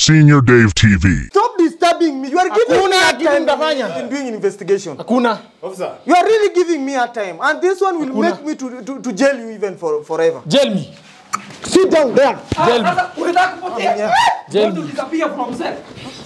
Senior Dave TV. Stop disturbing me. You are giving Hakuna me hard kitu time mtafanya. in doing investigation. Hakuna. Officer. You are really giving me hard time. And this one will Hakuna. make me to, to, to jail you even for, forever. Jail me. Sit down there. Jail me. Sasa unataka kupotea? Yeah. Jail Watu me. disappear from cell.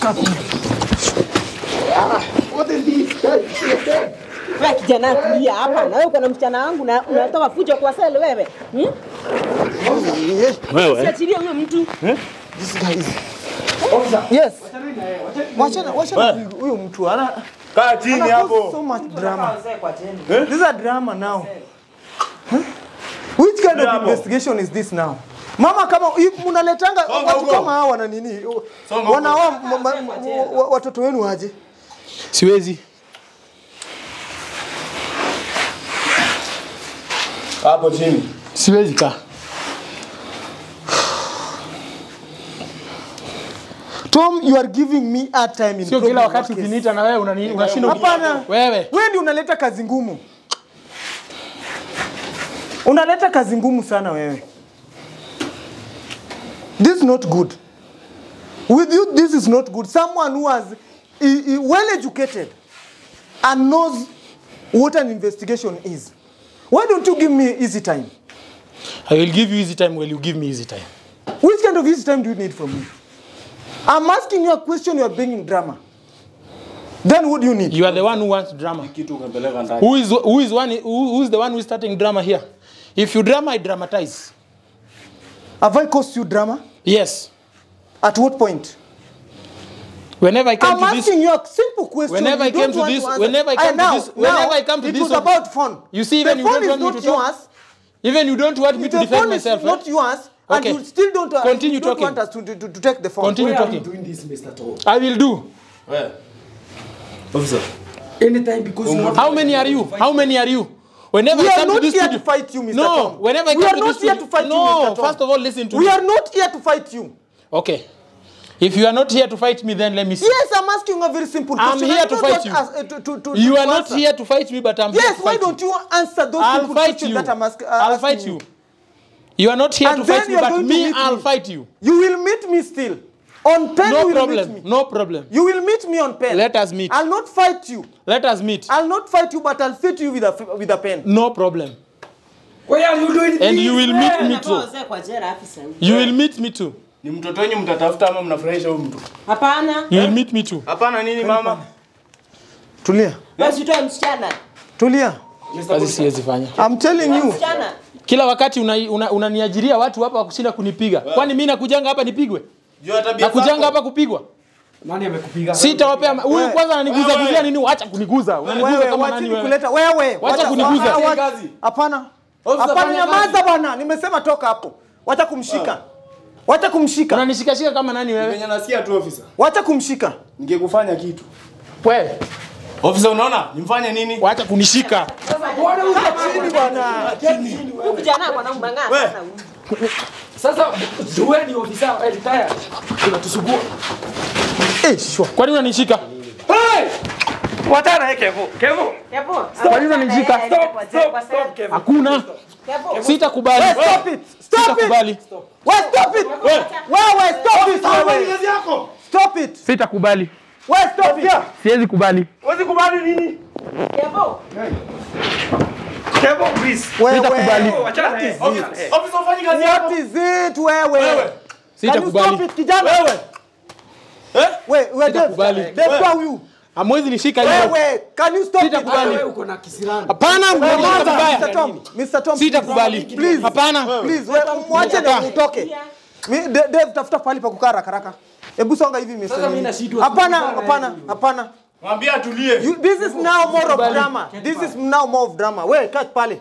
Wewe kijana tulia hapa na wewe uko na msichana wangu na unatoka fujo kwa sele wewe. Hmm? Wewe. Siachilie huyo mtu. This guy is... Yes. Wachana, wachana huyu- huyu mtu ana Kaa chini ana cause so hapo. much drama. This is a drama now. Huh? Which kind of Drama. investigation is this now? Mama kama if mnaletanga Songa watu huko. kama hawa wana nini? Songa Wanaoa ma- ma- wa- watoto wenu aje? Siwezi. Hapo chini. Siwezi kaa. Tom, you are giving me hard time in Sio problem kila wakati case. ukiniita na wewe unani- unashindwa. Hapana. Wewe. Wewe ndio unaleta kazi ngumu. Unaleta kazi ngumu sana wewe. This is not good. With you this is not good. Someone who has i- i- well educated and knows what an investigation is. Why don't you give me easy time? I will give you easy time while you give me easy time. Which kind of easy time do you need from me? I'm asking you a question, you are bringing drama. Then what do you need? You are the one who wants drama. Kitu ukapeleka ndani. Who is who is one who, who is the one who is starting drama here? If you drama, I dramatize. Have I caused you drama? Yes. At what point? Whenever I come I'm to this, asking you a simple question. Whenever You I came don't to want this- answer. whenever I Ah, come to now- this- whenever now, I come to it this was one- about phone. You see, the even you phone don't is want me not to talk. yours. even you don't want me to The defend phone myself. is eh? not yours, Okay. and you still don't. Uh, Continue you don't talking. want us to, to, to take the phone. Continue Why are you talking. doing this, Mr. Tom? I will do. Wewe. Officer. Anytime because you want How many are you? How many are you? Whenever We I are come to not this here studio, to fight you, Mr. no. Tom. Whenever I We come are to not this here studio, to fight you, no. Mr. Tom. First of all, listen to We me. are not here to fight you. Okay. If you are not here to fight me, then let me see. Yes, I'm asking a very simple I'm question. here I to don't fight want you. us, uh, to, to, to, You to are not answer. here to fight me, but I'm here Yes, to why fight don't you. you answer those I'll simple fight questions you. that I'm ask, uh, I'll asking fight you. You are not here And to then fight me, you're but going to me, meet I'll me. fight you. You will meet me still. On pen, No you will problem. meet me. No problem. You will meet me on pen. Let us meet. I'll not fight you. Let us meet. I'll not fight you, but I'll fit you with a with a pen. No problem. Why are you doing And this? you will meet me Unatoa too. wazee kwa jela afisa. You will meet me too. Ni mtoto wenyu mtatafuta ama mnafurahisha huyu mtu? Hapana. You will meet me too. Hapana nini mama? Tulia. Basi utoe msichana. Tulia. Kazi siwezi fanya. I'm telling you. Msichana. Kila wakati unaniajiria una, unaniajiria watu hapa wakushinda kunipiga. Kwani mimi nakujanga hapa nipigwe? Jua tabia Nakujanga zako. hapa kupigwa? Nani amekupiga? Sitawapea ma- huyu Wewe. kwanza ananiguza Wewe. guzia nini? Acha kuniguza. Unaniguza Wewe kama wacha nani wewe? nikuleta wewe. Wacha kuniguza. wa- wa- Kazi. Hapana. Officer, Hapana, fanya nyamaza kazi. bwana. Nimesema toka hapo. Wacha kumshika. Wacha kumshika. Unanishikashika kama nani wewe? Venye nasikia tu officer. Wacha kumshika. Ningekufanya kitu. Wewe, Officer unaona? Nimfanye nini? wacha kunishika. Bwana huyu Chini bwana. Huyu kijana ako na umang'aa We. sana huyu. Sasa wewe ni ofisa eh, retire. Unatusugua. Eh, shwa. Kwani unanishika? Hey! Watana yake Kevo. Kevo. Kevo. Kwa nini unanishika? Stop, stop, stop, Kevo. Hakuna. Kevo. Sitakubali. Wewe stop it. Stop it. Sitakubali. Wewe stop it. Wewe stop it. Wewe Kazi yako. stop it. Sitakubali. Wewe stop it. Siwezi kubali. Huwezi kubali nini? Kevo. Kevo, please. Wewe. Sitakubali. Wachana What naye. is Officer, it? officer ufanye kazi What yako. is it wewe? Wewe. Can you stop Sitakubali. it kijana? Wewe. Eh? Wewe, wewe Sitakubali. Dave. Dave kwa huyu. Hamwezi nishika hivyo. Wewe, can you stop it? Sitakubali. Wewe uko na kisirani. Hapana, mnanishika Mr. vibaya. Tom, Mr. Tom. Sitakubali. Please. Hapana. Please, wewe mwache na utoke. Mi- Da- Dave tafuta pahali pa kukaa haraka haraka. Hebu songa hivi Mr. Sasa mimi Nini. nashindwa Hapana, kukubali hapana, hivi. hapana. Mwambie atulie. You, this is now more of drama. This is now more of drama. Wewe kaa pale.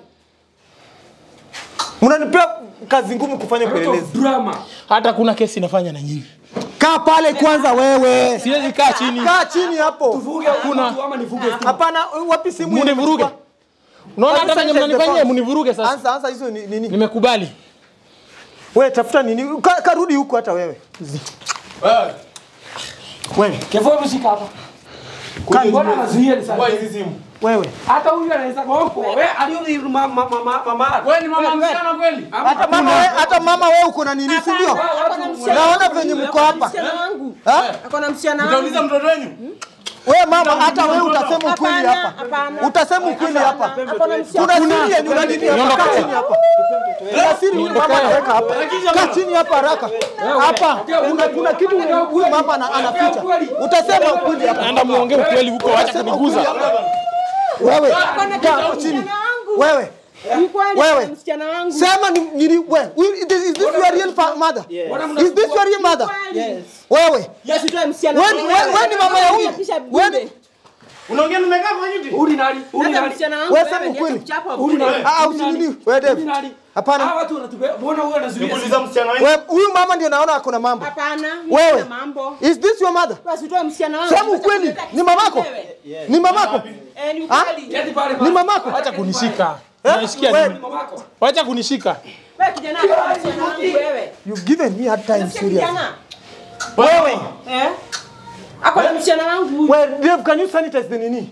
Mnanipea kazi ngumu kufanya Lot upelelezi. of drama. Hata kuna kesi nafanya na nyinyi. Kaa pale kwanza wewe. Siwezi kaa chini. Kaa chini hapo. Tuvuge Hakuna. mtu ama nivuge tu. Hapana, wapi simu? Munivuruge. imechukua? Unaona hata Sasa venye check the mnanifanyia phone. mnivuruge sasa. Ansa ansa hizo ni nini? Nimekubali. Wewe tafuta nini? Ka, karudi huko hata wewe. Wewe. Wewe, Kevo, hebu shika hapa. Mbona anazuia Kwa risasi? hizi simu. wewe. Hata huyu anaweza goko. Wewe aliyo mama mama mama. Wewe ni mama msichana kweli? Hata mama wewe, hata mama wewe uko na nini, si ndio? Ako na msichana Naona wangu. venye mko Ako na hapa. msichana wangu. Ha? Ako na msichana Mtauliza wangu. mtoto wenu? We mama, hata wewe utasema ukweli Hapana, hapa. hapana. Utasema ukweli hapa. Ako na msichana Kuna siri yenye unanini hapa? Kaa chini hapa. Kuna siri huyu mama anaweka hapa. Kaa chini hapa haraka. Hapa kuna kuna kitu huyu mama ana- anaficha. Utasema ukweli hapa. Naenda muongee ukweli huko, acha Utasema kuniguza. ukweli hapa. Wewe kaa hapo chini. Msichana wangu. Wewe Ni kweli Wewe. ako na msichana wangu. sema ni ni wewe. Is this is this your real fa- mother? Is this your real mother? Yes. Wewe. Usitoe msichana Wewe wangu. wewe wewe ni mama ya huyu. Unapisha Wewe bure. ni Unaongea nimekaa kwa kiti? Uli nani? Uli Hata nani? msichana wangu Wewe wewe, sema niache ukweli. kuchapwa Uli bure. nani? Ah, ah, Uli nani? usinini. Wewe Uli Dave. nani? Hapana. Hawa watu wanatubeba. Mbona huyu anazuia? Nikuuliza msichana wenu? Wewe huyu mama ndio naona ako na mambo. Hapana. Wewe. kuna mambo. Is this your mother? Basi utoe msichana wangu. Sema ukweli. Ni mamako? Wewe. Ni mamako? Eh, ni Ah? ukweli. Keti pale Ni pale. mamako? Acha kunishika. Eh? Unasikia Wewe- nini? Mamako. Wacha kunishika. Wewe kijana ako na msichana wangu wewe. You've given me hard time Unasikia serious. kijana? Wewe. Eh? Ako na msichana wangu huyu. Well, Dave, can you sanitize the nini?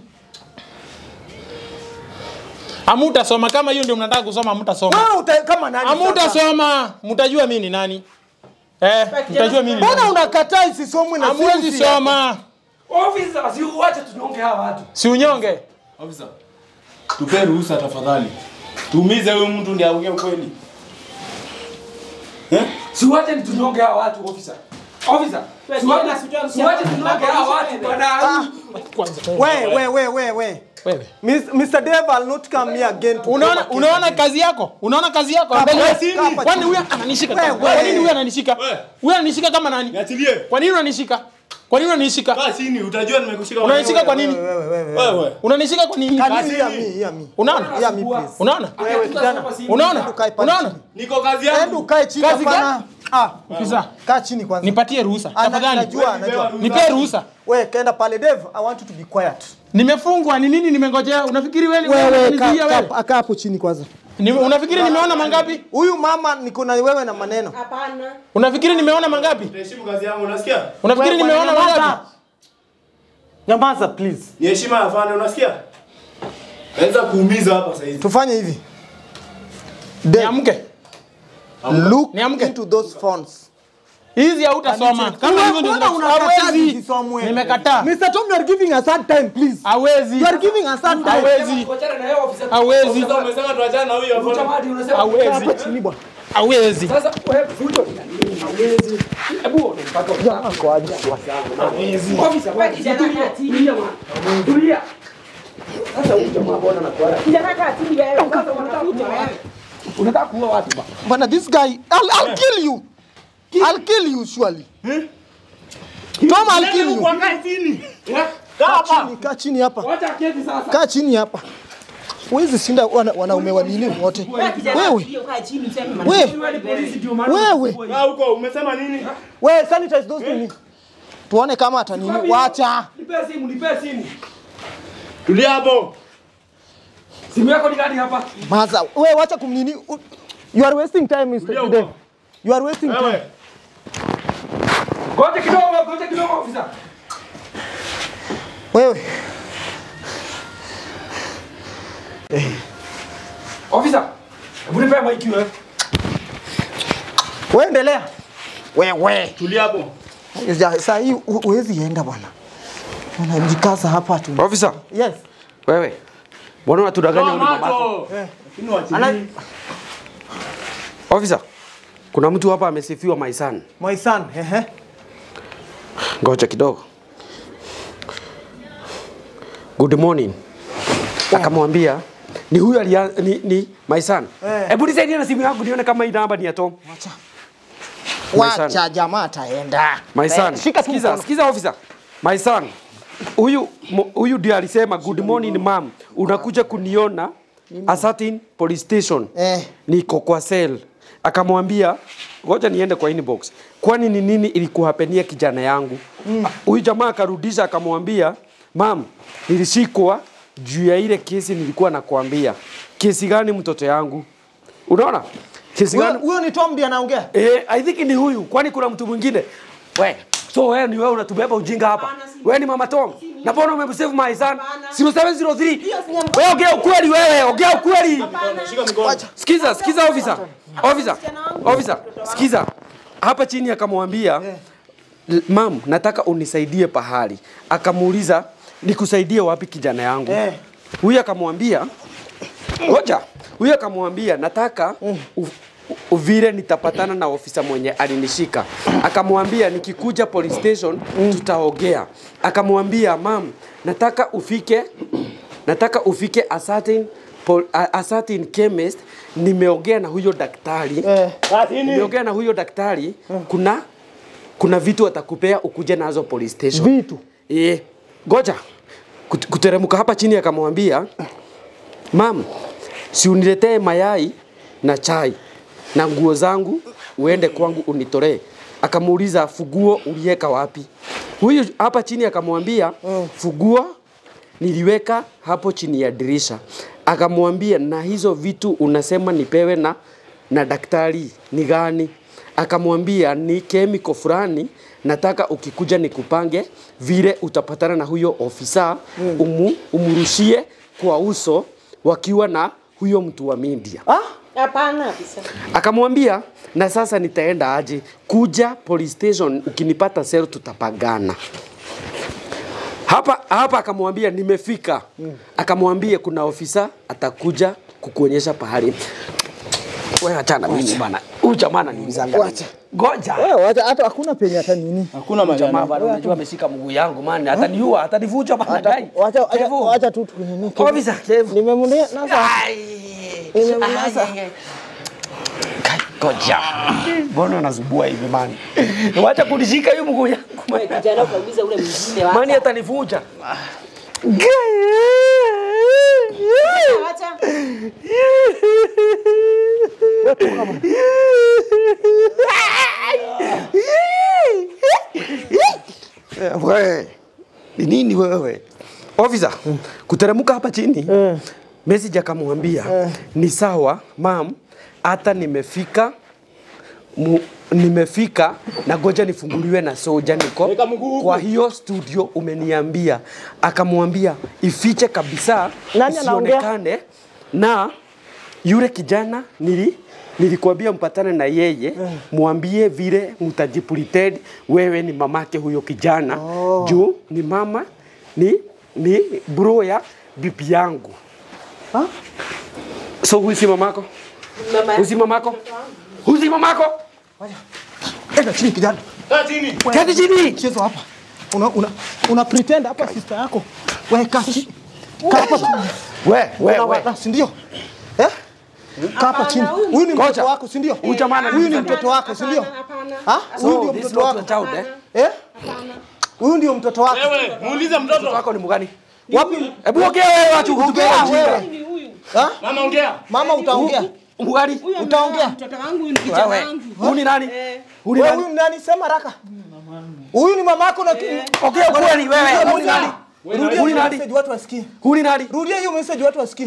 Hamutasoma kama hiyo ndio mnataka kusoma, hamutasoma. Wewe uta kama nani? sasa? Hamutasoma, mtajua mimi ni nani. Eh, mtajua mimi ni Mbona nani. unakataa isisomwe na Hamuwezi sisi? soma. Officer, si uache tunyonge hawa watu. Si unyonge. Officer. Tupe ruhusa tafadhali. Tuumize huyu mtu ndiye aongee ukweli. Eh? Si uache ni tunyonge hawa watu officer. Officer. Wewe Si uache kijana, sitoe si uache msichana tunyonge wangu. hawa watu bwana. Kwanza. We, we, we, we, we. Wewe. Miss- Mr. Dave, I'll not come here again to Unaona cover case unaona again. kazi yako? Unaona kazi yako? Hapa Angalia. chini. Hapa Kwani chini. huyu ananishika? Wewe, Kwa nini wewe. huyu ananishika? Wewe. Huyu ananishika kama nani? Niachilie. Kwa nini unanishika? Kwa nini unanishika? Kaa chini utajua nimekushika. Unanishika kwa nini? Wewe, wewe, wewe. Wewe. Unanishika kwa nini? Can you Kasi hear hii. me? Hear me. Unaona? Hear me, please. Unaona? Wewe kijana. Unaona? Ukae pale Unaona? chini. Niko kazi Enda yangu. ukae chini Kazi hapana. Ah, Ofisa, kaa chini kwanza. nipatie ruhusa. Ah, na- Tafadhali. Najua, najua. Nipe ruhusa. Wewe kaenda pale Dave, I want you to be quiet. Nimefungwa ni nini nimengojea? Unafikiri wewe Wewe unanizuia wewe? kaa kaa hapo chini kwanza. Ni- Unafikiri nimeona mangapi? Huyu mama niko na wewe na maneno. Hapana. Unafikiri nimeona mangapi? Niheshimu kazi yangu, unasikia? Unafikiri Wewe, nimeona nyamaza. mangapi? Nyamaza please. Ni heshima ya afande, unasikia? Naweza kuumiza hapa sasa hivi. Tufanye hivi. Dave, Niamke. look Niamke. into those phones. Hizi hautasoma. Kama Wewe, hivyo ndio mbona unakataa hawezi. zisomwe? Nimekataa. Mr. Tom, you are giving us hard time, please. Hawezi. You are giving us hard time. Hawezi. Wachana na yeye officer. Hawezi. Sasa umesema tuachane na huyu afande. Mtamadi unasema Hawezi. Hapa chini bwana. Hawezi. Sasa wewe fujo ni nini? Hawezi. Hebu ona mpaka Officer, wewe kijana, tulia. kaa chini. Tulia bwana. Tulia. Sasa huyu jamaa mbona anakuara? Kijana kaa chini wewe. Sasa unakuja wewe. Unataka kuua watu ba. Bwana, this guy, I'll, I'll kill you. I'll kill you surely. Tom, I'll kill you. Kaa chini. Kaa chini, kaa chini hapa. Wacha keti sasa. Kaa chini hapa. Huwezi shinda wana- wanaume wa nini wote. Wewe kijana, Wewe, tulia, kaa chini useme maneno. wewe, Wewe ni polisi ndio maana. wewe. Kaa huko, umesema nini? Wewe sanitize those nini. Tuone kama hata nini. Wacha. Nipe simu, nipe simu. Tulia hapo. Simu yako ni gani hapa? Maza, wewe wacha kumnini. U- You are wasting time, Mr. Tulia Dave. huko. You are wasting time. Wewe. Ngoja kidogo, ngoja kidogo officer. Wewe. Officer. Hebu nipe mic wewe. Wewe endelea. Wewe. Tulia hapo. Ja- Saa hii hu- huwezi enda bwana. Unajikaza hapa tu. Officer, Yes. wewe. Mbona unatudanganya Toa uli babako? macho. Lakini waachilie. Ana, Officer. Kuna mtu hapa amesifiwa my son. my son, ehe. Ngoja kidogo. Good morning. Akamwambia ni huyu alia, ni, ni my son. Eh. Hebu nisaidie na simu yangu nione kama hii namba ni ya Tom. Wacha. My son. Wacha jamaa ataenda. My son. Eh, Shika tu Sikiza, mkono. sikiza officer. My son. Huyu mo- huyu ndiye alisema good morning ma'am. Unakuja kuniona a certain police station. Eh. Niko kwa cell. Akamwambia ngoja niende kwa inbox. Kwani ni nini ilikuhapenia kijana yangu? Huyu jamaa akarudisha akamwambia, "Ma'am, nilishikwa juu ya ile kesi nilikuwa nakwambia." Kesi gani mtoto yangu? Unaona? Kesi Huyo gani? huyo ni Tom ndiye anaongea. Eh, I think ni huyu. Kwani kuna mtu mwingine? We, so wewe ni wewe unatubeba ujinga hapa. Hapana, si Wewe ni Mama Tom. Na mbona umemsave my son? Hapana. 0703. Hiyo si nyambo. Wewe ongea ukweli wewe, ongea ukweli. Shika mikono. Sikiza, sikiza officer. Officer. msichana wangu. Officer, sikiza. Hapa chini akamwambia "L- mam nataka unisaidie pahali akamuuliza nikusaidie wapi kijana yangu Eh. huyu akamwambia ngoja huyu akamwambia nataka u, u, vile nitapatana na ofisa mwenye alinishika akamwambia nikikuja police station tutaongea akamwambia mam nataka ufike nataka ufike a certain, pol, a, a certain chemist nimeongea na huyo daktari Eh. nimeongea na huyo daktari kuna kuna vitu atakupea ukuje nazo police station Vitu. Eh, ngoja Kut- kuteremka hapa chini akamwambia mam, si uniletee mayai na chai na nguo zangu uende kwangu unitolee. Akamuuliza fuguo uliweka wapi? Huyu hapa chini akamwambia fuguo niliweka hapo chini ya dirisha. Akamwambia na hizo vitu unasema nipewe na na daktari ni gani? Akamwambia ni kemiko fulani, nataka ukikuja nikupange vile utapatana na huyo ofisa umu, umrushie kwa uso wakiwa na huyo mtu wa media. Ah? Hapana afisa. Akamwambia na sasa nitaenda aje? Kuja police station, ukinipata sel tutapagana. Hapa hapa akamwambia nimefika. Akamwambia kuna ofisa atakuja kukuonyesha pahali. Wewe achana mimi bana. Huyu jamaa ananiulizanga. Wacha. Ngoja. Wewe wacha hata hakuna penye hata nini. Hakuna Jamaa majani. bana unajua ameshika mguu yangu man. Ataniua, atanivuja bana. Hata dai. wacha wacha Kevu. wacha tu tu nini. Officer, Kevu. Nimemlia nasa. Ai. Nimemnasa. Ai, ai, ai. Ngoja. Mbona unazubua hivi mani? Wacha kunishika hiyo mguu yangu. Wewe kijana ukauliza ule mwingine Mani wacha. atanivuja. Wacha. Wewe. Ni nini wewe? Officer, kuteremka hapa chini. Message akamwambia ni sawa mam, hata nimefika mu, nimefika na goja nifunguliwe na soja niko Weka mguu huku. kwa hiyo studio umeniambia. Akamwambia ifiche kabisa Nani anaongea? isionekane na yule kijana nili nilikwambia mpatane na yeye mwambie vile mtajipretend wewe ni mamake huyo kijana oh. juu ni mama ni ni bro ya bibi yangu Ah? so huyu si mamako Mama huyu si mamako huyu si mamako Enda chini kijana. Kaa chini. keti chini Chezo hapa. Una una una pretend hapa sister yako. Wewe kaa chini. Kaa hapa chini. we we Una we wada, si ndio? Eh? Kaa hapa chini. huyu- Huyu ni mtoto Ngoja. wako, si ndio? Huyu jamaa Huyu ni ananiuliza mtoto wako, si ndio? Hapana. Ah? Huyu so ndio this is mtoto not your wako. child eh Eh? Huyu ndio mtoto wako. Wewe, muulize mtoto mtoto. wako wako ni mgani Wapi? hebu ongea wewe watu kutupea Ongea ujinga wewe. Ni huyu. Ah? Mama ongea. Mama utaongea. mgani Huyu Utaongea? ameoa Mtoto wangu huyu ni kijana wewe wangu. huyu ni nani Eh. huyu ni Wewe nani huyu ni nani? Sema haraka. Huyu ni mamako na ongea ukweli wewe huyu ni nani Rudia huyu ni hiyo nani message watu wasikie. huyu ni nani Rudia hiyo message watu wasikie.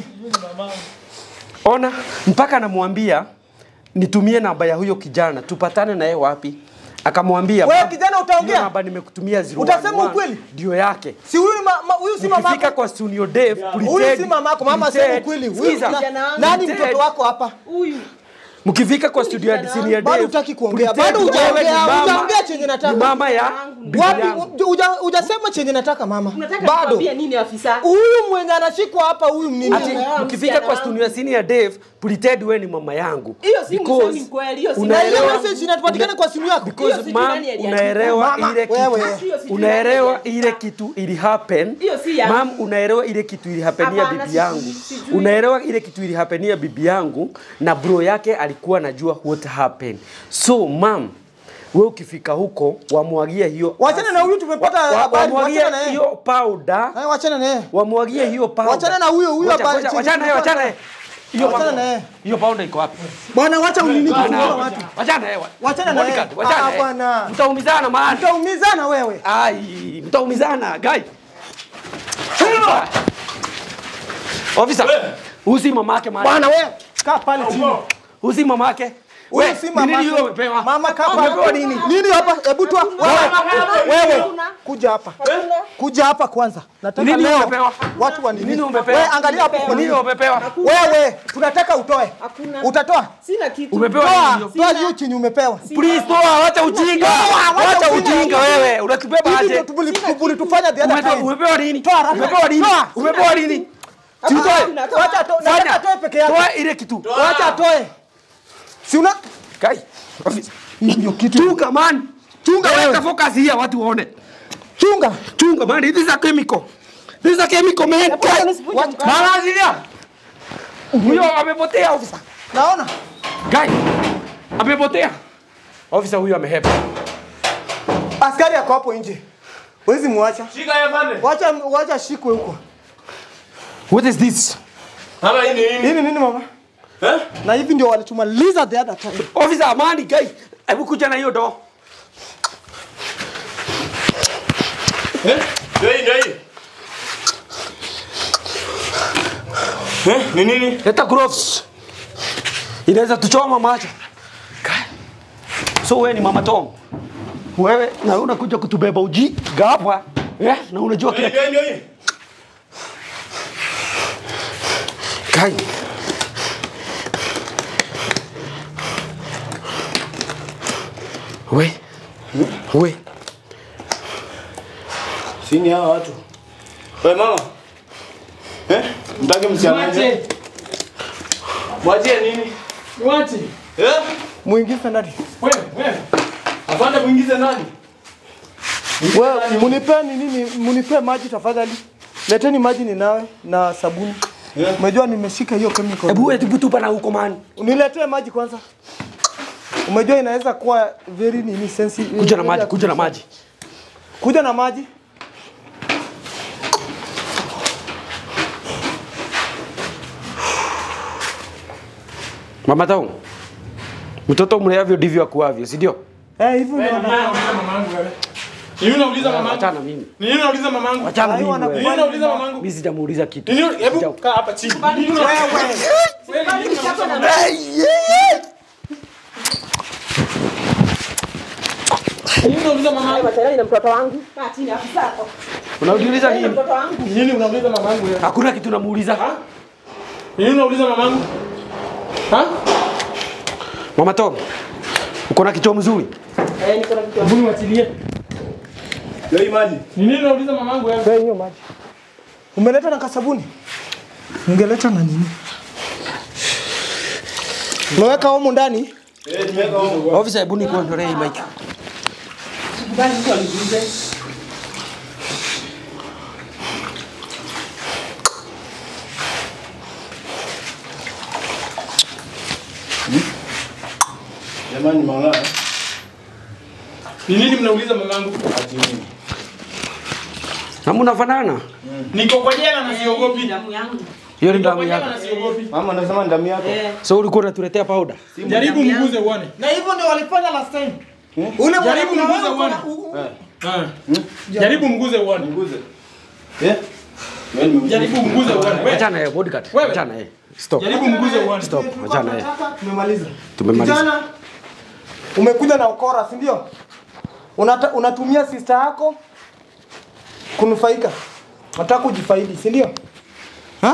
Ona, mpaka namwambia nitumie namba ya huyo kijana tupatane naye wapi. Akamwambia Wewe "Baba, kijana utaongea? hiyo namba nimekutumia 011 Utasema ukweli? ndio yake. Si huyu ni ma, ma, huyu si Ukifika mamako. kwa studio Dave, Huyu si mamako, mama sema ukweli. Huyu Sikiza. na- nani mtoto wako hapa? Huyu. Mkifika kwa studio ya kijana senior Bado Dave, hutaki kuongea. pretend Bado wewe ni hujaongea. mama- Hujaongea chenye nataka. Ni mama ya bibi Wapi? yangu. Huja- Hujasema chenye nataka mama. Unataka Bado. nikwambie nini afisa? Huyu mwenye anashikwa hapa huyu ni Ati nini? Wewe mkifika msichana kwa wangu. studio ya senior Dave, pretend wewe ni mama yangu. Hiyo si Because msemi kweli, hiyo si Na hiyo unaelewa message inapatikana kwa simu yako. because Hiyo si mam nani aliandika. unaelewa Mama, ile wewe. kitu Hiyo si unaelewa nani ile kitu ili happen Hiyo si yangu. mam unaelewa ile kitu ili hapenia Hapana, bibi si- yangu sijui. unaelewa ile kitu ili hapenia bibi yangu na bro yake alikuwa anajua what happened so mam we ukifika huko wamwagie hiyo Wachana na huyu tumepata wa- wa- habari, wamwagie wachana na yeye. hiyo powder Eh, Wachana na yeye. wamwagie hiyo powder Wachana na huyo, huyo Ngoja, habari ngoja, chini wachana na yeye, tumepata. wachana na yeye. hiyo Wachana powder- na yeye. hiyo powder iko wapi Bwana wacha unini Bwana, kusumbua watu. wachana na yeye Wachana na yeye. Bodyguard, wachana Ah, na yeye. bwana. mtaumizana maana Utaumizana wewe. Ai, mtaumizana guy. Officer, usi mamake mali. Bwana wewe. Kaa pale chini. Usi mamake. Huyu We, si ni mama. nini hiyo umepewa? Mama kaa Umepewa pale. nini? Nini hapa? Hebu toa. Wewe. Wewe. Kuja hapa. kuja hapa kwanza. Nataka Nini leo umepewa? watu wa nini? Nini umepewa? Wewe angalia hapo kwa Nini nini? umepewa? Wewe tunataka utoe. Hakuna. Utatoa? Sina kitu. Umepewa Toa, nini? toa hiyo chenye umepewa. Please toa, wacha ujinga. Toa, wacha Wacha ujinga. ujinga wewe. Unatubeba Hivi aje? ndio tubuli- tulitufanya the other Umepewa time. umepewa nini? Toa haraka. Umepewa nini? Toa. Umepewa nini? Si utoe. Wacha to- nataka Fanya. atoe peke yake. Toa ile kitu. Wacha atoe. Si una Kai. Office. Hii ndio kitu. Chunga man. Chunga Wewe. weka focus here watu waone. Chunga. Chunga man, this is a chemical. This is a chemical man. Hebu nisivunje What? mkono. Mara azilia. Huyo amepotea officer. Naona? Guy. Amepotea. Officer huyo amehepa. Askari ako hapo nje. Wezi muacha. Shika ya pande. Wacha wacha shikwe huko. What is this? Ama hii ni nini? Hii ni nini mama? Eh? Na hivi ndio walitumaliza the other time. Officer Amani guy. Hebu kuja na hiyo do. Eh? Ndio hii, ndio hii. Eh? Ni nini? Leta gloves. Inaweza tuchoma macho. Guy. So wewe ni mama Tom. Wewe na unakuja kutubeba uji gapa. Eh? Na unajua Ndio kile hii, ndio hii. Kai. We. We. Sini hawa watu. Wewe mama. Eh? Mtaki msiangaje? Mwache. Mwachie nini? Mwache. Eh? Muingize ndani. Wewe, wewe. Afande muingize nani? Wewe munipe ni nini? Munipe maji tafadhali. Leteni maji ninawe na sabuni. Yeah. Umejua nimeshika hiyo chemical. Hebu wewe tupu tupa na huko man. Niletee maji kwanza. Umejua inaweza kuwa very nini sensitive. Kuja na maji, kuja na maji. Kuja na maji. Mama Tom. Mtoto mleavyo ndivyo akuavyo, si ndio? Eh, hivyo ndio wana- Unauliza mamangu wewe. Ni nini unauliza mamangu? Achana mimi. Ni nini unauliza mamangu? Achana Ai, mimi. wana- Ni wewe. nini unauliza mamangu? Mimi sijamuuliza kitu. Ni nini? Hebu kaa hapa chini. Ni nini unauliza? Wewe ni nini unauliza mamangu? Ni nini unauliza mamangu? Matayari na mtoto wangu. Kaa chini afisa hapo. Unauliza Na nini? mtoto wangu. Ni nini unauliza mamangu wewe? Hakuna kitu namuuliza. Ni nini unauliza mamangu? Ha? Mama Tom. Uko na kichwa mzuri? Eh, niko na mtoto. Hebu niwachilie. Ndio hii maji. Ni nini unauliza mamangu wewe? Pea hiyo maji. Umeleta na kasabuni? Ungeleta na nini? Unaweka humu ndani? Eh, tumeweka huko. Officer, hebu nikuondolee hii mic. Basi mtu aliguze. Jamani mama. Ni nini mnauliza mamangu? Ati nini? Na mnafanana? Niko kwa jela na siogopi. Damu yangu. Hiyo ni Niko damu kwa jela yako. na siogopi. Mama anasema ni damu yako. Eh. So ulikuwa unatuletea powder? Jaribu mguze uone. Na hivyo ndio walifanya last time. Ule Jaribu mwana- mguze uone. Eh. Ah. Jaribu mguze uone. Nguze. Eh? Wewe nimekuja. Jaribu mguze uone. Wewe. Achana yeye bodyguard. Wewe. Achana yeye. Stop. Jaribu mguze uone. Stop. Tulikuwa Achana yeye. tunataka, Tumemaliza. Tumemaliza. Kijana, umekuja na ukora, si ndio? Unata, unatumia sister yako kunufaika. Unataka kujifaidi, si ndio? Ha?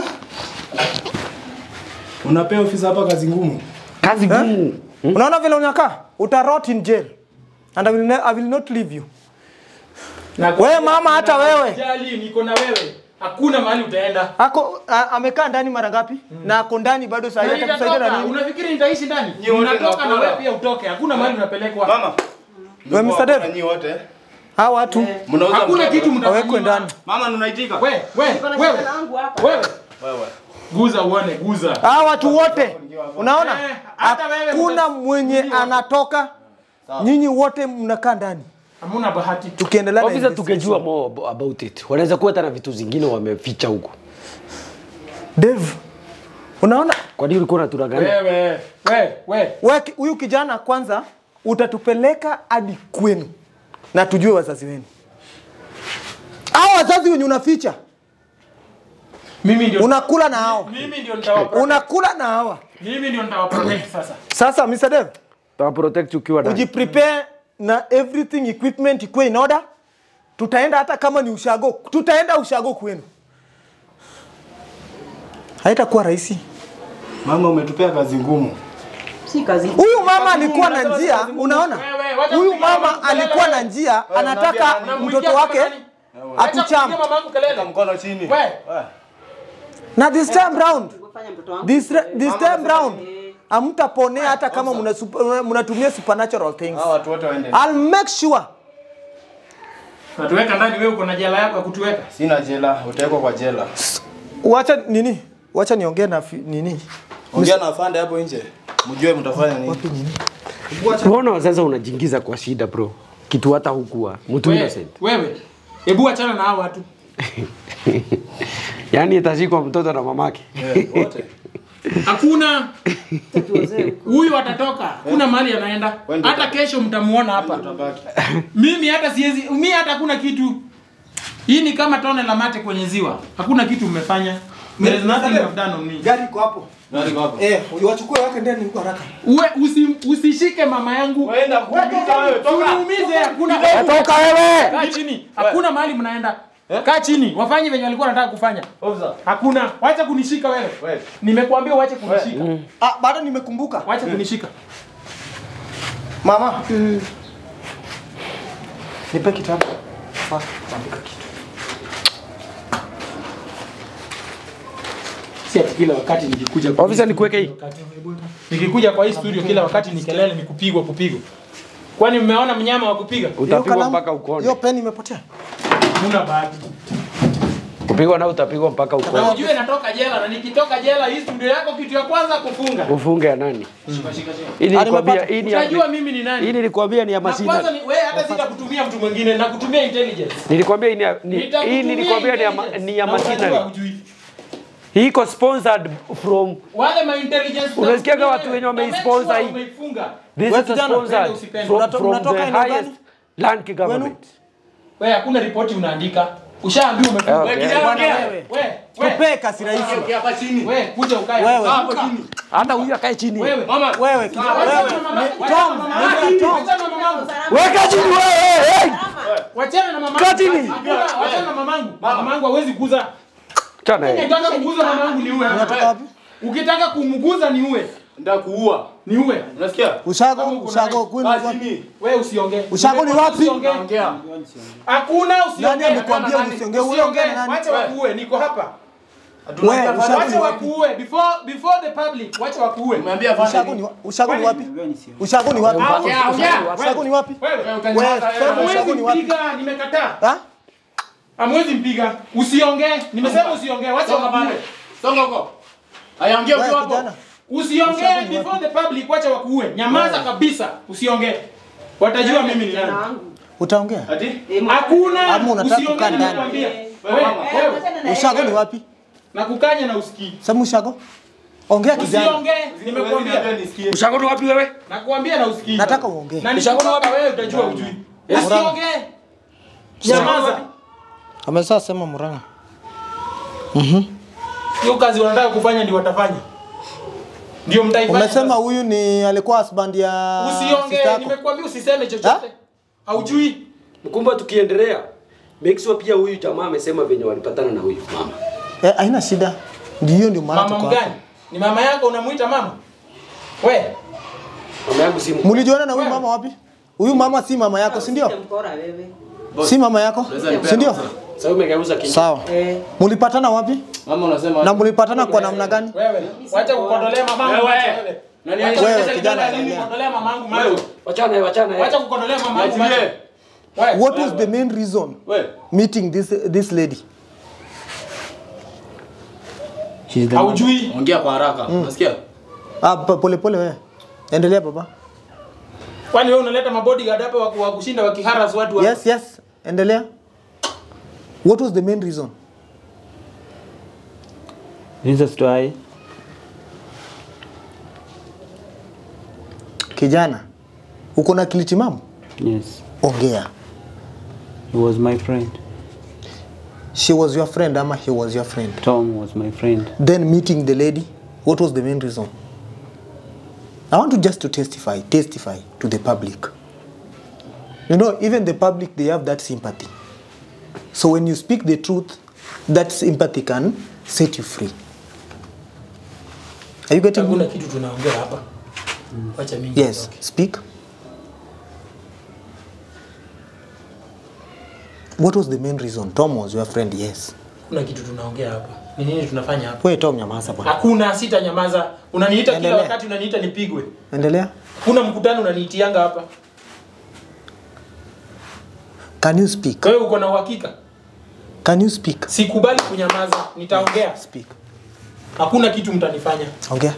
Unapea ofisa hapa kazi ngumu. Kazi ngumu. Unaona vile unakaa? Uta rot in jail. And I will, ne- I will not leave you. Na Wewe mama, hata wewe. Jali, niko na wewe. Hakuna mahali utaenda. Ako a, amekaa ndani mara ngapi? Na ako ndani bado saa hii Na atakusaidia na nitatoka. nini? Unafikiri nitaishi ndani? Nyi wote Unatoka na mnakula. wewe pia utoke. Hakuna mahali unapelekwa. Mama. Wewe Mr. Dev, Nyinyi wote. hawa watu Mnauza Hakuna mtoto. kitu wawekwe mtafanywa. ndani. Mama unaitika? Wewe, wewe, Niko na wewe. kijana wangu hapa. Wewe. Wewe. Guza uone, guza. Hawa watu wote unaona? Eh, hata wewe Hakuna uta- mwenye anatoka. Nyinyi wote mnakaa ndani. Hamuna bahati. Tukiendelea na Officer, investigation. tungejua more abo- about it. Wanaweza kuwa hata na vitu zingine wameficha huko. Dev, unaona Kwa nini ulikuwa unatudanganya? Wewe, wewe, wewe. Wewe ki- huyu kijana kwanza utatupeleka hadi kwenu na tujue wazazi wenu. Hao wazazi wenye unaficha Mimi ndio unakula na hao, mimi ndio nitawapa. unakula na hawa. Mimi ndio nitawaprotect sasa. Sasa Mr. Dev, Tawa protect ukiwa ndani. ujiprepare na everything equipment ikuwe in order. tutaenda hata kama ni ushago, tutaenda ushago kwenu. Haitakuwa rahisi. Mama umetupea kazi ngumu. Si kazi. Huyu mama alikuwa na njia, unaona? Wewe, wacha Huyu kupiga mama mamangu kelele. alikuwa na njia, anataka Unamwingia mtoto kama wake nani? Wacha atucham. kupiga mamangu kelele. Weka mkono chini. We. We. Na this time round, Fanya mtoto wangu. this, this time round, hamtaponea hata kama muna sup- mnatumia supernatural things. Hawa watu wote waende. I'll make sure Natuweka ndani wewe uko na jela yako ya kutuweka. Sina jela, utawekwa kwa jela. wacha nini, wacha niongee na fi- nini Ongea na afande hapo nje. Mjue mtafanya nini. Mbona sasa unajingiza kwa shida bro? Kitu hata hukuwa mtu Wewe, innocent. wewe. Hebu achana na hao watu. Yaani itashikwa mtoto na mamake. Eh, wote. Hakuna huyu atatoka, kuna mahali anaenda. Wende Hata baba. kesho mtamuona hapa. Utabaki. Mimi hata siwezi, mimi hata hakuna kitu. Hii ni kama tone la mate kwenye ziwa. Hakuna kitu mmefanya. There is nothing you have done on me. gari iko hapo Nani kwa hapo? eh, wachukue wake ndani huko haraka. Uwe usi, usishike mama yangu. Waenda kuumiza wewe, toka. Uniumize, hakuna Toka wewe. Kaa chini. Hakuna mahali mnaenda. Kaa chini. Wafanye venye walikuwa wanataka kufanya. Officer. Hakuna. Wacha kunishika wewe. Wewe. Nimekuambia uache kunishika. Ah, bado nimekumbuka Wacha kunishika. mama. Nipe kitabu. Fast, andika kitu. Si ati kila wakati nikikuja kwa Officer, nikuweke hii. Nikikuja kwa hii studio kila wakati ni kelele ni kupigwa kupigwa. Kwani mmeona mnyama wa kupiga? Hiyo Utapigwa kalamu- mpaka ukone. Hiyo peni imepotea. Huna bahati. Kupigwa na utapigwa mpaka Na ukone. ujue natoka jela na nikitoka jela hii studio yako kitu ya kwanza kufunga. Ufunge ya nani? Shika shika shika. Hii nilikwambia hii ni ya Unajua mimi ni hii nani? nilikwambia ni ya Na kwanza masina. ni wewe hata sita kutumia mtu mwingine na kutumia intelligence. Nilikwambia hii ni ya- ni- Nitakutumia hii nilikwambia ni ya ma- intelligence. ni ya Na unajua machinery. hujui. Hii iko sponsored from Wale ma intelligence. Unasikiaga watu wenye Na make wameisponsor sure hii. Umeifunga. this Wewe is kijana, sponsored upende usipende. from, Unato- from unatoka the eneo highest gani? land government. Wewe hakuna ripoti unaandika. Ushaambiwa umefunga. Okay. Wewe kijana Bwana ongea. wewe. Wewe. Wewe. Tupe kasi rahisi. Ongea hapa chini. Wewe kuja ukae. Wewe. Hapo chini. Hata huyu akae chini. Wewe. Mama, Wewe kijana, Wachana wewe. na mama- ni- wachana na Tom, mama- nenda Tom. wachana na mamangu. Weka chini wewe. Hey! Wachana na mamangu. Kaa chini. Hakuna, Wachana na mamangu. Mamangu hawezi kuza. Chana yeye. Ukitaka kuguza mamangu ni uwe. Unatoka wapi? Ukitaka kumguza ni uwe. ndio kuua. Ni uwe. Unasikia? Ushago, Kama uko ushago na- kwenu Kaa wapi? chini. Wewe usiongee. Ushago ni wapi? Usiongee. Ongea. Hakuna usiongee. Nani amekwambia usiongee? Huyo ongea na nani? Wacha wakuue, niko hapa. Wewe, ushago Wacha ni wapi? wakuue before before the public. Wacha wakuue. Umeambia afande Ushago nini? ni wa- ushago ni wapi? Ushago ni wapi? Ongea, ongea. Ushago ni wapi? Wewe Wewe, utanyamaza, sema wewe. ushago Hamwezi ni wapi? mpiga, nimekataa. Ha? Hamwezi mpiga. Usiongee. Nimesema usiongee. Wacha Songa wakuue. pale. Songa huko. Haya ongea Wewe ukiwa hapo. kijana. Usiongee Ushago ni before the public, wacha wakuue. Nyamaza kabisa, usiongee. Watajua mimi ni nani. Utaongea? Ati? Hakuna. Ama unataka usiongee kukaa ndani? nakwambia. Wewe, Wewe, mama. wewe. Ushago ni wapi? Na kukanya na usikii. Sema ushago. Ongea kijana. Usiongee, Huwezi nimekuambia. niambia nisikie. Ushago ni wapi wewe? Nakuambia na usikii. Nataka uongee. Na nikikupa wewe utajua ujui. Usiongee. Nyamaza. Amesema sema Murang'a. Hiyo kazi wanataka kufanya ndio watafanya. Ndio mtaifanya. Umesema huyu ni alikuwa husband ya sister usiongee, yako. nimekuambia usiseme chochote. Haujui. Mkumba tukiendelea. Make sure pia huyu jamaa amesema venye walipatana na huyu mama. Eh, haina shida. Ndio hiyo ndio maana Mama tuko mgani? hapa. Ni mama yako unamuita mama? We, Mama yangu si Mlijuana na huyu mama wapi? Huyu mama si mama yako, si ndio? Mkora wewe. Si mama yako? Si ndio? Sasa umegeuza kichwa. Sawa. Eh. Mlipatana wapi? Mama unasema Na mlipatana kwa namna gani? wewe, wacha kukondolea mamangu Wewe. macho wewe. Nani Wacha Wewe, kucheza kijana, nini endelea. kukondolea mamangu macho. Wachana wachana. Wacha kukondolea mamangu macho. Niachilie. Wewe, What was the main reason Wewe. meeting this this lady? haujui. Ongea kwa haraka. Unasikia? Ah, pa- pole pole wewe. Endelea baba. Kwani wewe unaleta mabodyguard hapa wa wa kushinda wakiharas watu hapa? Yes, yes. Endelea. What was the main reason? Reasons to I Kijana, uko na akili timamu? yes, Ongea. he was my friend. She was your friend ama he was your friend? Tom was my friend. Then meeting the lady, what was the main reason? I want to just to testify, testify to the public. You know, even the public, they have that sympathy. So when you speak the truth, that sympathy can set you free. Are you getting Hakuna me? kitu tunaongea hapa. Wacha mimi. Yes, nitoke. speak. What was the main reason? Tom was your friend, yes. Hakuna kitu tunaongea hapa. Ni nini tunafanya hapa? Wewe Tom nyamaza bwana. Hakuna, sita nyamaza. Unaniita kila Endelea. wakati unaniita nipigwe. Endelea. Kuna mkutano unaniitianga hapa. Can you speak? Wewe uko na uhakika? Can you speak? Sikubali kunyamaza. Nitaongea. Speak. Hakuna kitu mtanifanya. Ongea.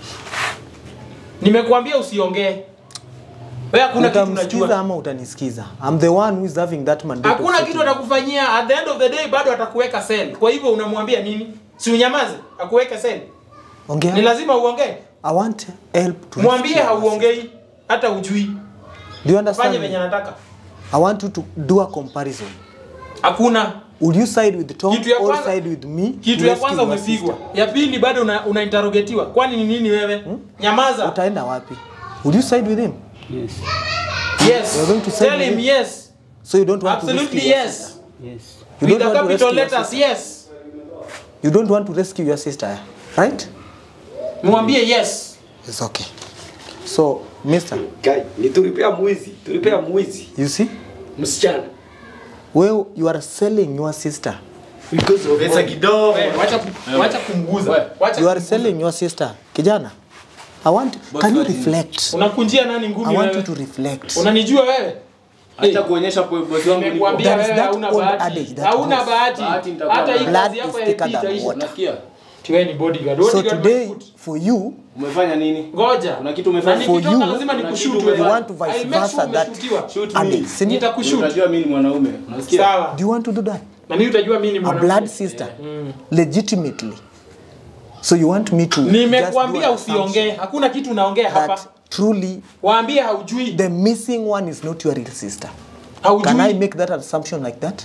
Nimekuambia usiongee. Wewe hakuna kitu Utamsikiza unajua. ama utanisikiza? I'm the one who is having that mandate. of Hakuna kitu speaking. atakufanyia. At the end of the day bado atakuweka cell. Kwa hivyo unamwambia nini? Si unyamaze, akuweke cell. Ni Ongea. lazima uongee. I want help to Mwambie rescue us. hauongei hata ujui. Do you Fanye understand? venye me? anataka. I want you to do a comparison. Hakuna. Will you side with Tom Kitu ya or kwanza- side with me? Kitu to ya rescue kwanza your umepigwa. sister? Ya pili bado una, una interrogetiwa. Kwani ni nini wewe? Nyamaza. Utaenda wapi? Will you side with him? Yes. Yes. You're going to side Tell with him him? yes. So you don't want to Absolutely rescue your yes. sister? Yes. You With don't the want to capital rescue your letters sister? yes. You don't want to rescue your sister, right? Mwambie yes. It's okay. So, Mister, Guy, ni tulipea mwizi, tulipea mwizi. you see, Msichana. well, you are selling your sister. Because of Pesa kidogo. Wewe, Wacha ku- wacha kumguza. Wacha You are kumguza. selling your sister. Kijana, I want. Can you reflect? Unakunjia nani I ngumi want you wewe? to reflect. Unanijua wewe? Acha kuonyesha po- bosi wangu niko. Nimekuambia There is wewe that hauna old bahati. adage that Hauna goes, bahati. bahati nitakuwa Hata hii nayo. Blood kazi yako is ya thicker EP than itaisha. water. Unasikia? Tiwe ni bodyguard. So Bodyguard today, my foot. for you, Umefanya nini? Ngoja. Kuna kitu umefanya? Na For nikitoka you, lazima kuna nikushoot kitu wewe. you want to vice I'll make versa sure that umeshutiwa. Shoot me. adage. Si ndio? Nitakushoot. Utajua mimi ni mwanaume. Unasikia? Sawa. Do you want to do that? Na mimi utajua mimi ni A mwanamke. blood sister, legitimately. So you want me to just do Nimekuambia an usiongee. Hakuna kitu unaongea assumption hapa. that truly Waambie haujui. the missing one is not your real sister? Can I Haujui. make that assumption like that?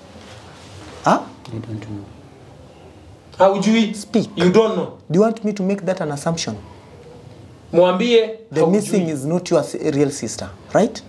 Huh? I don't know. Haujui. Speak. You don't know. Do you want me to make that an assumption? Mwambie The haujui. missing is not your s- real sister, right?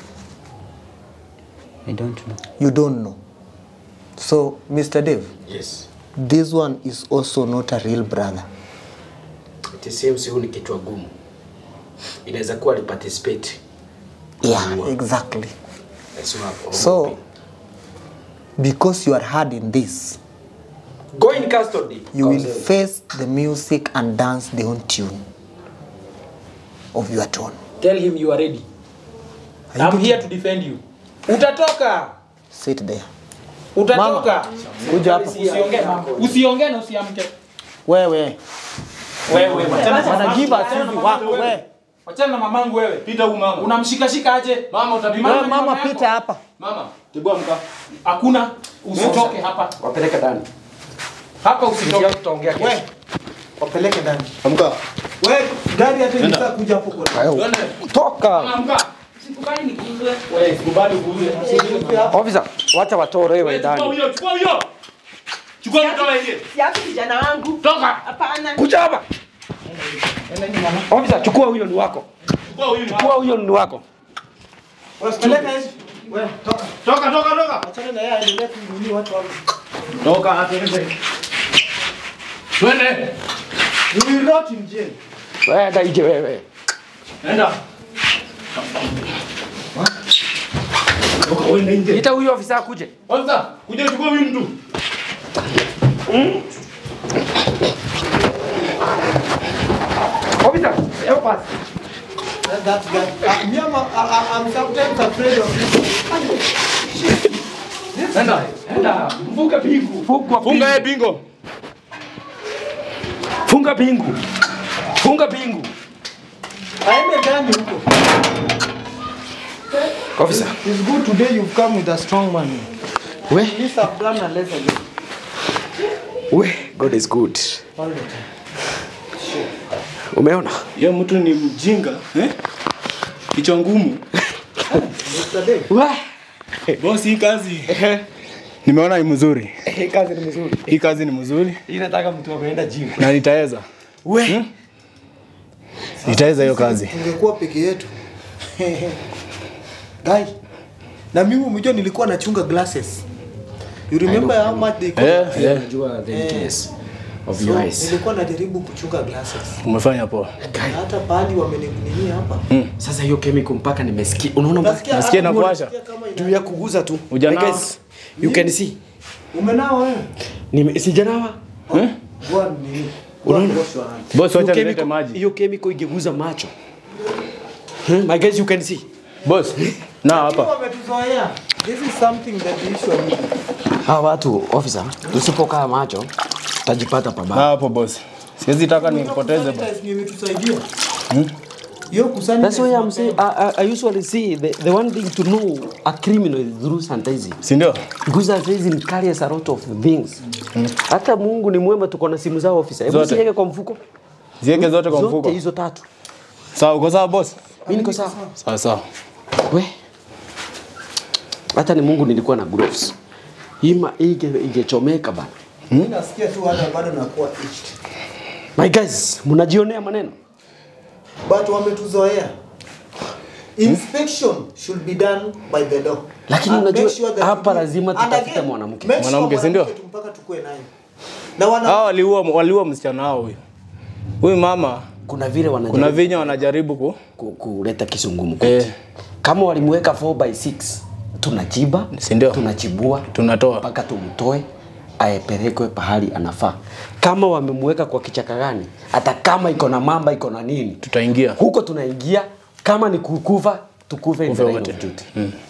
I don't know. You don't know. So, Mr. Dave, Yes. this one is also not a real brother. It seems huyu ni kichwa gumu. Inaweza kuwa aliparticipate. Yeah, exactly. That's what I'm So, hoping. because you are hard in this, go in custody. you will Counsel. face the music and dance the own tune of your tone. Tell him you are ready. Are you I'm getting- here to defend you. Utatoka. Sit there. Utatoka. Kuja hapa. Usiongee. Usiongee na usiamke. Wewe. Wewe wachana na Wana give mamangu. us Wachana na hivi mamangu wako, wewe. we. Wachana na mamangu wewe. Pita huyu mama. Unamshikashika aje? Mama utapima. Wewe ni mama mama yako. pita hapa. Mama, tibua mka. Hakuna. Usitoke hapa. Wapeleke ndani. Hapa Sisi usitoke. tutaongea kesho. We. Wapeleke ndani. Amka. We, gari hata inataka kuja hapo kwa. Twende. Toka. Amka. Sikubali nikuzwe. Wewe, sikubali kuuze. Officer, wacha watolewe Wewe, Chukua ndani. huyo, chukua huyo. Chukua huyo toa ingie. Siaki kijana wangu. Toka. Hapana. Kuja hapa. Officer, chukua huyo ni wako. Chukua huyo ni Chukua huyo ni wako. Peleka hizi. We, toka. Toka, toka, toka. Achana na yeye aendelee kununua watu hapo. Toka, atende. Twende. You will rot in jail. Wenda ije wewe. Nenda. Toka, uende nje. Ita huyo ofisa akuje. Kwanza, kuja chukua huyu mtu. Officer, help us. That, that guy. Uh, me, I'm, I, I'm sometimes afraid of Nenda. Enda, mfunga pingu. Funga Funga yeye bingo. Funga pingu. Funga pingu. aende ndani huko. Officer. It's good today you've come with a strong man. We, This I've done a less again. we, God is good. All the time. Umeona? Yeye mtu ni mjinga, eh? Kichwa ngumu. Mr. Dave. Wa. Boss, hii kazi nimeona ni mzuri. Hii kazi ni mzuri. Hii kazi ni mzuri Hii nataka mtu ameenda gym. na nitaweza. We. Nitaweza hiyo kazi. Tungekuwa peke yetu. Guy. Na mimi umejua nilikuwa nachunga glasses. You remember how much they cost? Eh, eh. Unajua the weakness of So, your eyes. nilikuwa najaribu kuchunga glasses. Umefanya poa. Na hata pahali wameninini hapa. Sasa hiyo chemical mpaka nimesikia. Unaona mpaka Nasikia Nasikia hata inakuasha. unasikia kama ina- juu ya kuguza tu. Hujanawa? My guys, you can see. Umenawa wewe? Nime sijanawa. Go and nini? Go and wash your hands. Boss, Hiyo wacha nilete chemical- maji. Hiyo chemical ingeguza macho. Hmm? My guys, you can see. Boss, na hapa. Wametuzoea. This is something that the issue need. Hawa watu officer, tusipokaa macho tajipata Na pabaya. hapo boss. Siwezi taka nipoteze boss. Sanitize ndio imetusaidia. Hiyo kusanitize That's why I'm mapema. saying I, I, I usually see the, the one thing to know a criminal is through sanitizing. Si ndio? Because sanitizing carries a lot of things. Hata Mungu ni mwema tuko na simu zao officer. Hebu Zote. siweke kwa mfuko. Ziweke zote kwa mfuko. Zote hizo tatu. Sawa, uko sawa boss? Mimi niko sawa. Sawa sawa. We. Hata ni Mungu nilikuwa na gloves. Hima ige igechomeka bana. Mimi nasikia tu hata bado nakuwa itched. My guys, mnajionea maneno. But wametuzoea. Inspection should be done by the door. Lakini And unajua, make sure that hapa you- lazima and tutafute again, mwanamke. make sure Mwanamke, si ndio? mwanamke tu mpaka tukue naye. Na wana Hao waliua waliua msichana wao huyu. Huyu mama Kuna vile wanajaribu kuna vinya wanajaribu ku ku- kuleta kisungumu kwetu. Eh. Kama walimweka 4 by 6 tunachiba, Si ndio? tunachibua tunatoa. mpaka tumtoe aepelekwe pahali anafaa. Kama wamemweka kwa kichaka gani, hata kama iko na mamba iko na nini, Tutaingia. huko tunaingia. Kama ni kukufa, tukufe in the Kufe line wote. of duty.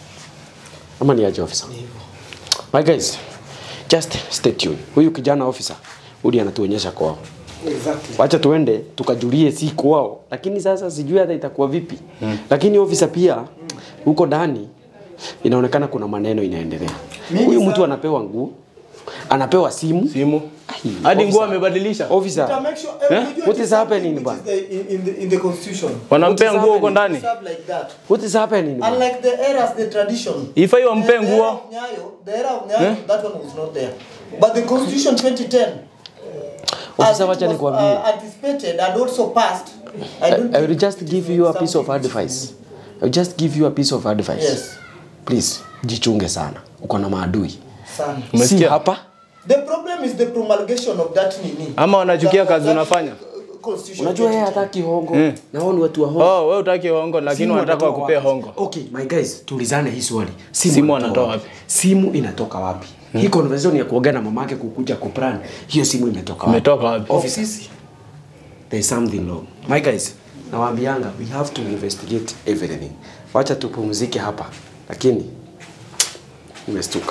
Ama ni aje officer? My guys, just stay tuned. Huyu kijana officer, uli anatuonyesha kwao. Exactly. Wacha tuende tukajulie si kwao, lakini sasa sijui hata itakuwa vipi. Mm. Lakini ofisa pia huko ndani inaonekana kuna maneno inaendelea. Mingi Huyu sana. mtu anapewa nguo, anapewa simu. Simu. Ai, Hadi officer. nguo amebadilisha. To Officer, make sure, eh, unajua What it is something happening, which ba? is the- in- in the- in the constitution. Wanampea What is nguo huko happening? ndani. Serve like that. what is happening? bro? Unlike the eras, the tradition. Ifai wampe The era nguo. of Nyayo, the era of Nyayo, that one was not there. But the constitution 2010 Officer, as it wacha was, nikwambie. uh, anticipated and also passed. I don't I will think just it give is you a piece of something which advice. is- I will just give you a piece of advice. Yes. Please, jichunge sana. Uko na maadui. Sana. Si Umesikia? hapa. The problem is the promulgation of that nini. Ama wanachukia That- kazi that, unafanya. uh, Constitution Unajua yeye 2010. hataki hongo. Na wao ni watu wa hongo. Oh, wewe utaki hongo lakini Simu wanataka wanatoa wakupea wapi? hongo. Okay, my guys, tulizane hii swali. Simu, Simu wanatoa wanatoa wapi? Simu inatoka wapi? Hii conversation ya kuongea na mamake kukuja kuplan, hiyo simu imetoka wapi? Imetoka wapi? Officers. There is something wrong. My guys, nawaambianga we have to investigate everything. Wacha tupumzike hapa. Lakini umestuka.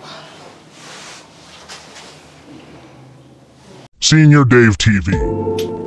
Senior Dave TV.